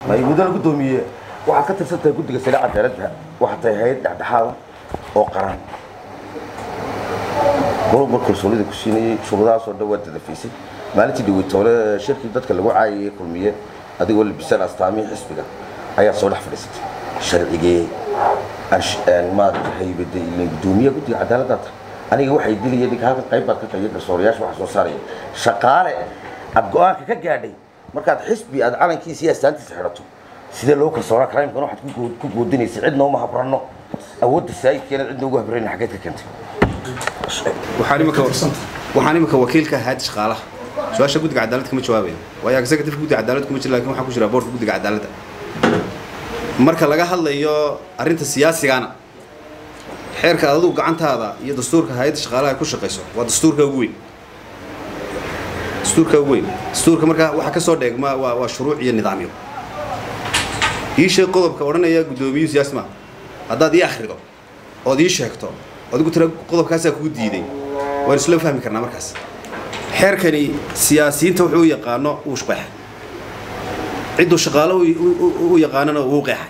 may mudana guddoomiye waxaad ka tirsan tahay guddiga sare cadaaladda waxaa tahay hay-ad dhexdhexaada oo qaran golobar kalsoonida ku siinayay shuruudahaasoo dhan waa dadafaysay maalintii dhaweytoole shirkii dadka lagu caayayay kulmiye adigoo labisan astaamihii xisbiga ayaa soo dhex fadhiisatay sharcigee maarata haybada ilan guddoomiyaha guddiga cadaaladdaa tahay aniga waxay dilaya ninka halkan qayb baad ka tahay garsoorayaasha waxa soo saaraya shaqaale aad go-aanka ka gaadhay markaad xisbi aad calankiisa iyo astaantiisa xidhato sidee loo kalsoonaa karaa imkan waxaad ku goo- ku goodinaysa cidna uma habranno awoodda saayidkeena cidna ugu habrayna xaggeed ka keentay waxaan imika waxaan imika wakiilka ahayd shaqaalaha su-aasha guddiga cadaaladda kama jawaabayo waayo executive guddiga cadaaladda kuma jira lakin waxaa ku jira boardka guddiga cadaaladda marka laga hadlayo arrinta siyaasigana xeerka adigu gacantaada iyo dastuurka hay-adda shaqaalaha ay ku shaqayso waa dastuurka ugu weyn dastuurka ugu weyn dastuurka markaa waxaa ka soo dheegma waa waa shuruuc iyo nidaamyo ii sheeg qodobka odhanaya guddoomiyuhu siyaasi maaha haddaad ii akhrido ood ii sheegto adigu tira qodobkaasaa kugu diiday waan isla fahmi karnaa markaas xeerkani siyaasiyiinta wuxuu u yaqaano wuu shqeexay cidduu shaqaalo u- u- u yaqaanana wuu qeexay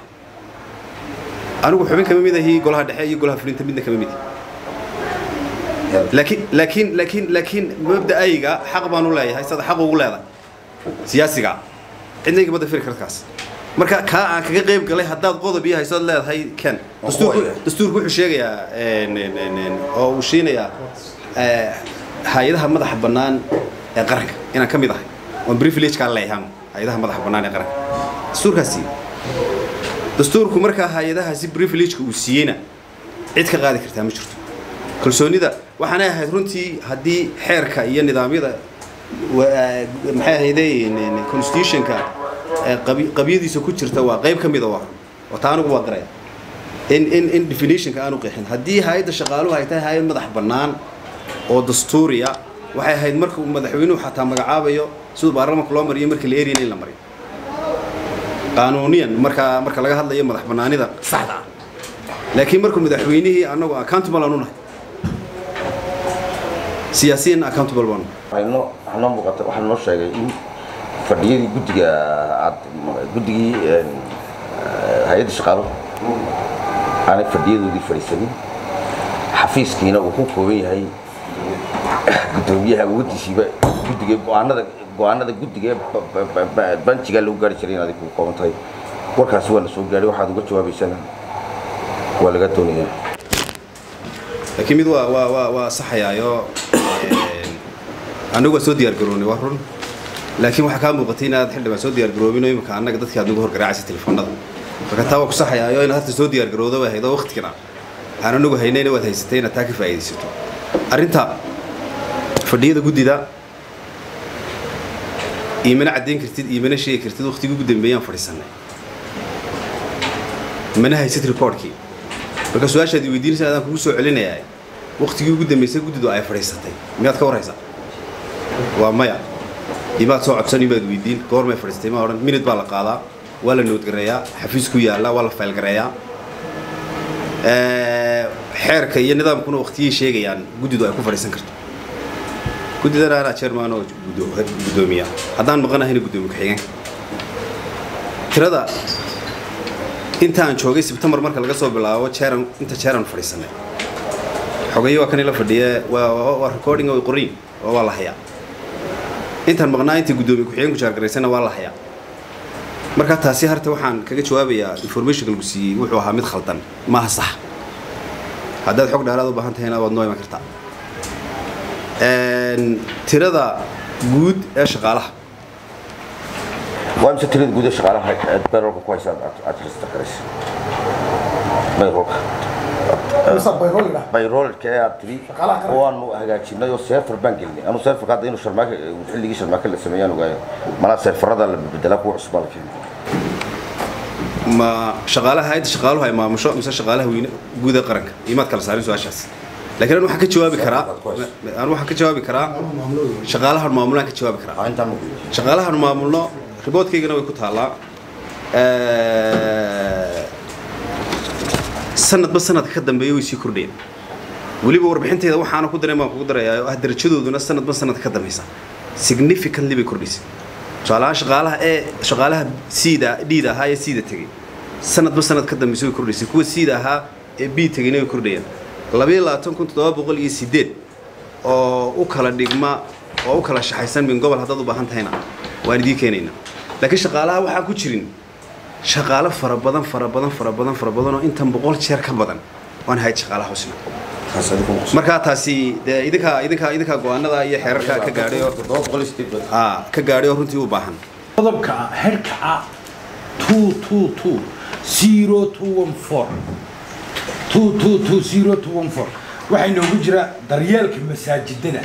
anigu xubin kama mid ahi golaha dhexe iyo golaha fulinta midna kama mid laakiin laakiin laakiin laakiin mabda'ayga xaq baan u leeyahay sada xaq ugu leedahay siyaasiga cidna igama dafiri karkaas marka kaa aan kaga qayb galay haddaad qodob iyo haysood leedahay ken dastuurku dastuurku wuxuu sheegayaa een, een, een, een, oo uu siinayaa eh, hay-adaha madaxa bannaan ee qaranka inaan ka mid ahay oon privilegekaa leeyahay hay-adaha madaxa bannaan ee qaranka dastuurkaasi dastuurku markaa hay-adahaasi privilegeka uu siiyeyna cid ka qaadi kartaa ma jirto kalsoonida waxaanay ahayd runtii haddii xeerka iyo nidaamyada wa- eh, maxay ahayde constitutionka eh, qabi- qabyadiisa ku jirta waa qayb ka mida waa oo taa anigu waa garaya in in in definitionka aanu qeexin haddii hay-adda shaqaaluhu ay tahay hay-ad madax bannaan oo dastuuriya waxay ahayd marka uu madaxweynuhu xataa magacaabayo siduu baarlamaanka loo mariyo marka la eriyana in la mariyo qaanuuniyan marka marka laga hadlayo madax bannaanida saxda ah laakiin markuu madaxweynihii annagu accountable aanu nahay siyaasiyan accountable baanu waxayno waxaa noo muuqata waxaa noo sheegay in fadhiyadii guddiga aad guddigii een, eh, hay-adda shaqaaluhu aanay fadhiyadoodii fadhiisanin xafiiskiina uu ku kooban yahay guddoomiyaha awooddiisiiba guddiga go-aanada go-aanada guddiga ee ba- ba- ba- ba- banjigaa lagu gaari jiray inaad ku kooban tahay warkaasi waa na soo gaadhay waxaad uga jawaabaysana waa laga doonayaa laakiin mid waa waa waa waa saxayaayo anagu waa soo diyaar garoonay waa run laakiin waxaa kaa muuqatay inaad xildhibaan soo diyaar garoobin oo imika annaga dadkii aad nagu horgaraacaysa telefoonada marka taa waa ku saxayaayo inaad harta soo diyaar garoodo way haydo waqtigana aan anagu haynayna waad haysatay inaad taa ka faa'iidaysato arrinta fadhiyada guddida iimana caddayn kartid iimana sheegi kartid waqtigii ugu dambeeyaan fadhiisannay mana haysid reportkii marka su-aashaad i weydiinaysa adaan kugu soo celinayaa waqtigii ugu dambeysay guddidu ay fadhiisatay miyaad ka warhaysaa waa maya imaad soo codsan imaad weydiin goormay fadhiistay ma odhan minute baa la qaadaa waa la noodgareeyaa xafiis ku yaalla waa la faylgareeyaa Eh, xeerka iyo nidaamkuna waqtiyay sheegayaan guddidu ay ku fadhiisan karto guddidana anaa chairman oo guddo- guddoomiya haddaan maqanahayna guddoomiye ku-xigeenka tirada intaan joogay sebtembar marka laga soo bilaabo jeeran inta jeeran fadhiisanay xogayo waa kan ila fadhiye waa waa- waa recording oo qorin oo waa la hayaa intaan maqnaa intii guddoomiye ku-xigeenku jaargaraysana waa la hayaa marka taasi harta waxaan kaga jawaabayaa informationka lagu siiyey wuxuu ahaa mid khaldan maaha sax haddaad xog dheeraad u baahan tahayna waad noo iman kartaa Een, tirada guud ee shaqaalaha waa mise tirada guud ee shaqaalaha aad bayrolka ku haysa aad aad register garaysa bayrolka bayrolka ee aad tiri Shaqaalaha qaranka. oo aanu hagaajinay oo seefar baan gelinay anu seefarka hadda inuu sharmaaka xilligii sharmaaka la sameeyaan ogaayo malaa seefarada la bedelaa kuwa cusbaa la keenay ma shaqaalaha hay'adda shaqaaluhu ay maamusho mise shaqaalaha weyne guud ee qaranka imaad kala saarin su-aashaas laakiin anu waxaan ka jawaabi karaa anu waxaan ka jawaabi karaa shaqaalahan maamulaan ka jawaabi karaa Waa intaan muqdisho shaqaalahan maamulno riboodkaygana way ku taallaa Eh, sanadba sanadka ka dambeeya way sii kordhayeen weliba warbixintayda waxaana ku daray baan kugu darayaa oo ah darajadooduna sanadba sanadka ka dambeysa significantly bay kordhaysay tusaalahaan shaqaalaha ee shaqaalaha siida dhiida ahaa ee siida tegey sanadba sanad ka dambaysa way kordhaysay kuwa siida ahaa ee bii tegeyna way kordhayaan labayo labaatan kun toddoba boqol iyo sideed oo u kala dhigma oo u kala shaxaysan min gobol haddaad u baahan tahayna waan idiin keenaynaa laakiin shaqaalaha waxaa ku jirin shaqaalo fara badan fara badan fara badan fara badan oo intan boqol jeer ka badan waan hayd shaqaalaha husna taas adigu ma qusin. markaa taasi dee idinka idinka idinka go-aanada iyo xeerarka ka gaadhay oo Toddoba boqol iyo sideed baa- aa ka gaadhay oo runtii u baahan qodobka herka ah two two two zero two one four two two two zero two one four waxaa inoogu jira daryeelka masaajidada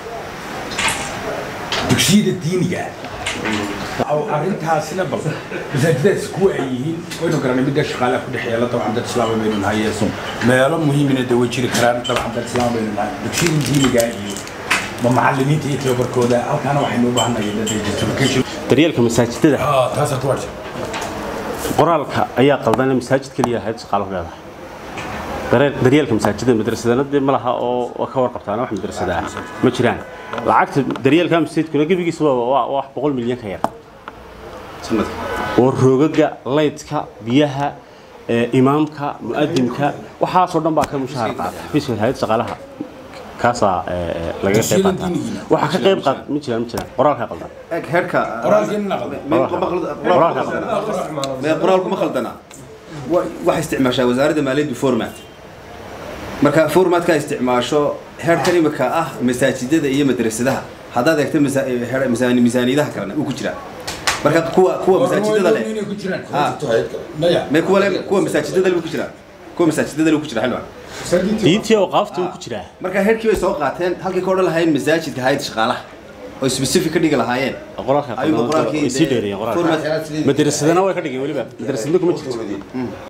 dugsiyada diiniga ah oo arrintaasina bal masaajidadaas kuwa ay yihiin waynu garanay midda shaqaalaha ku dhexeeya dabcan dad islaama baynu nahay yeeso meelo muhiimina dee way jiri karaan dabcan dad islaama baynu nahay dugsiyada diiniga iyo ma macallimiinta iyo tababarkooda halkaana waxaynu u baahanahay dad education daryeelka masaajidada ah taas aad warta qoraalka ayaa qaldana masaajid keliya ahayd shaqaalo leedahay dareel- daryeelka masaajidada madrasadana dee ma laha oo waa ka warqabtaana wax madrasada ah ma jiraan lacagta daryeelka masaajidkuna gebigiisa waa waa wax boqol milyan ka yar sanadka oo roogaga laydka biyaha ee, imaamka mu'adimka waxaasoo dhan baa ka mushaar qaata xafiiska hay'ad shaqaalaha kaasaa ee, ee, laga qayb Dugsiyada qaataa diiniga. waxaa ka qayb qaat ma jiraan ma jiraan qoraalka qaldan eg heerka qoraalkii naqda qoraalka qaldan mee qoraalku ma khaldana Wa- waxay isticmaashaa wasaaradda maaliyaddu format marka formatka isticmaasho heerkan imika ah masaajidada iyo madrasadaha haddaad eegto masa- heer- misaani- misaaniyadaha kalena uu ku jiraa marka kuwa kuwa masaajidada leh inay ku jiraan Ah. maya mee kuwa le kuwa masaajidada le ku jiraa kuwa masaajidada le ku jira xilwan diintii oo qaafta uu ku jiraa marka heerkii bay soo qaateen halkii ka odhan lahayn masaajidka hayad shaqaalaha oo specific ka dhigi lahaayeen qoraalka ayuu qaldan qoraalkii way sii dheereeyeen qoraalka format madrasadana way ka dhigeen weliba madrasadna kuma jirto